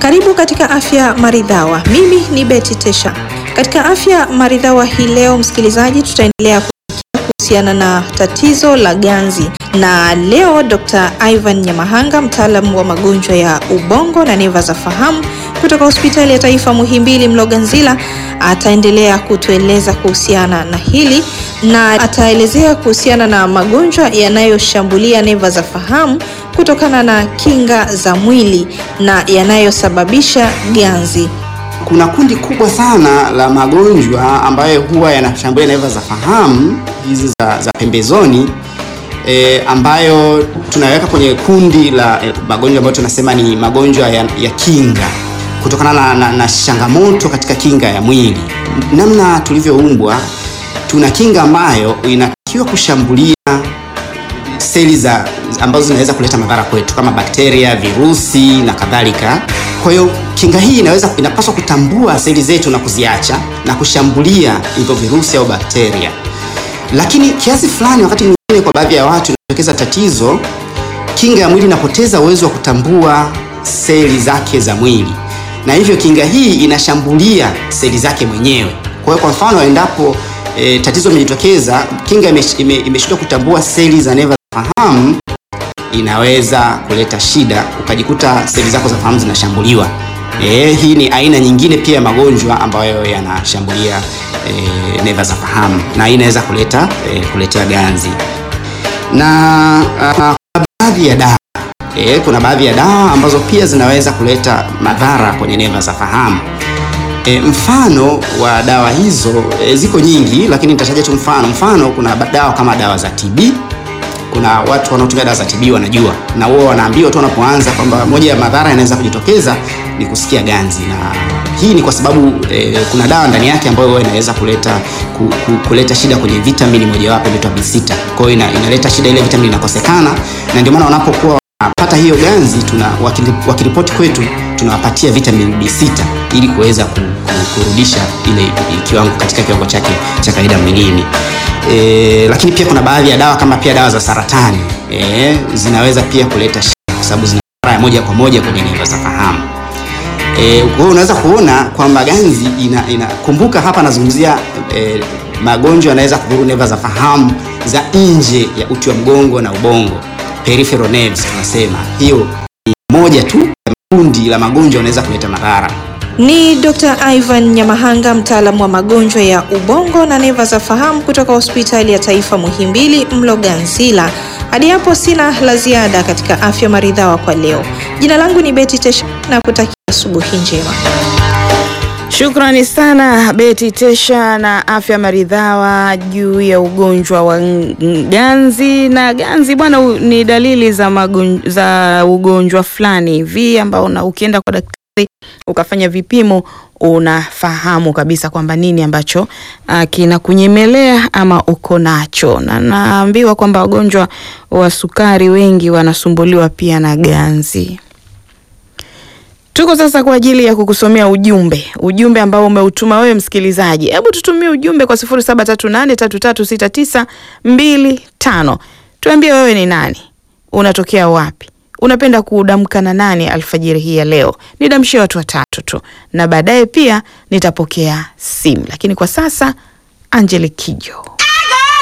Karibu katika Afya Maridhawa. Mimi ni Betty Tesha. Katika Afya Maridhawa hii leo, msikilizaji, tutaendelea kuhusiana na tatizo la ganzi, na leo Dr. Ivan Nyamahanga, mtaalamu wa magonjwa ya ubongo na neva za fahamu kutoka Hospitali ya Taifa Muhimbili Mloganzila ataendelea kutueleza kuhusiana na hili na ataelezea kuhusiana na magonjwa yanayoshambulia neva za fahamu kutokana na kinga za mwili na yanayosababisha ganzi. Kuna kundi kubwa sana la magonjwa ambayo huwa yanashambulia neva za fahamu hizi za, za pembezoni e, ambayo tunaweka kwenye kundi la e, magonjwa ambayo tunasema ni magonjwa ya, ya kinga kutokana na, na, na changamoto katika kinga ya mwili. Namna tulivyoumbwa, tuna kinga ambayo inatakiwa kushambulia seli za ambazo zinaweza kuleta madhara kwetu kama bakteria, virusi na kadhalika. Kwa hiyo kinga hii inaweza inapaswa kutambua seli zetu na kuziacha na kushambulia hivyo virusi au bakteria, lakini kiasi fulani, wakati mwingine, kwa baadhi ya watu inatokeza tatizo, kinga ya mwili inapoteza uwezo wa kutambua seli zake za mwili, na hivyo kinga hii inashambulia seli zake mwenyewe. Kwa hiyo, kwa mfano, endapo e, tatizo limejitokeza, kinga imeshindwa ime, ime kutambua seli za neva za fahamu inaweza kuleta shida, ukajikuta seli zako za fahamu zinashambuliwa. E, hii ni aina nyingine pia ya magonjwa ambayo yanashambulia e, neva za fahamu na hii inaweza kuleta e, kuletea ganzi na uh, kuna baadhi ya dawa e, kuna baadhi ya dawa ambazo pia zinaweza kuleta madhara kwenye neva za fahamu. E, mfano wa dawa hizo e, ziko nyingi, lakini nitataja tu mfano. Mfano, kuna dawa kama dawa za TB kuna watu wanaotumia dawa za TB wanajua, na wao wanaambiwa tu wanapoanza kwamba moja ya madhara yanaweza kujitokeza ni kusikia ganzi, na hii ni kwa sababu eh, kuna dawa ndani yake ambayo inaweza kuleta ku, ku, kuleta shida kwenye vitamini mojawapo inaitwa B6. Kwa hiyo ina, inaleta shida, ile vitamini inakosekana, na ndio maana wanapokuwa wanapata hiyo ganzi, tuna wakiripoti kwetu tunawapatia vitamini B6 ili kuweza ku, ku, kurudisha ile kiwango katika kiwango chake cha kawaida mwilini. E, lakini pia kuna baadhi ya dawa kama pia dawa za saratani e, zinaweza pia kuleta shida kwa sababu zina madhara ya moja kwa moja kwenye neva za fahamu. E, kwa hiyo unaweza kuona kwamba ganzi ina, ina kumbuka hapa nazungumzia e, magonjwa yanaweza kudhuru neva za fahamu za nje ya uti wa mgongo na ubongo, peripheral nerves tunasema. Hiyo ni moja tu ya kundi la magonjwa yanaweza kuleta madhara. Ni Dr. Ivan Nyamahanga, mtaalamu wa magonjwa ya ubongo na neva za fahamu kutoka Hospitali ya Taifa Muhimbili Mloganzila. Hadi hapo sina la ziada katika Afya Maridhawa kwa leo. Jina langu ni Betty Tesha na kutakia asubuhi njema. Shukrani sana Beti Tesha na Afya Maridhawa juu ya ugonjwa wa ganzi. Na ganzi bwana, ni dalili za, magonj za ugonjwa fulani hivi ambao na ukienda kwa daktari ukafanya vipimo unafahamu kabisa kwamba nini ambacho uh, kinakunyemelea ama uko nacho, na naambiwa kwamba wagonjwa wa sukari wengi wanasumbuliwa pia na ganzi. Tuko sasa kwa ajili ya kukusomea ujumbe, ujumbe ambao umeutuma wewe msikilizaji. Hebu tutumie ujumbe kwa sifuri saba tatu nane tatu tatu sita tisa mbili tano. Tuambie wewe ni nani, unatokea wapi unapenda kuudamka na nani alfajiri hii ya leo? Nidamshie watu watatu tu, na baadaye pia nitapokea simu, lakini kwa sasa Angelique Kijo.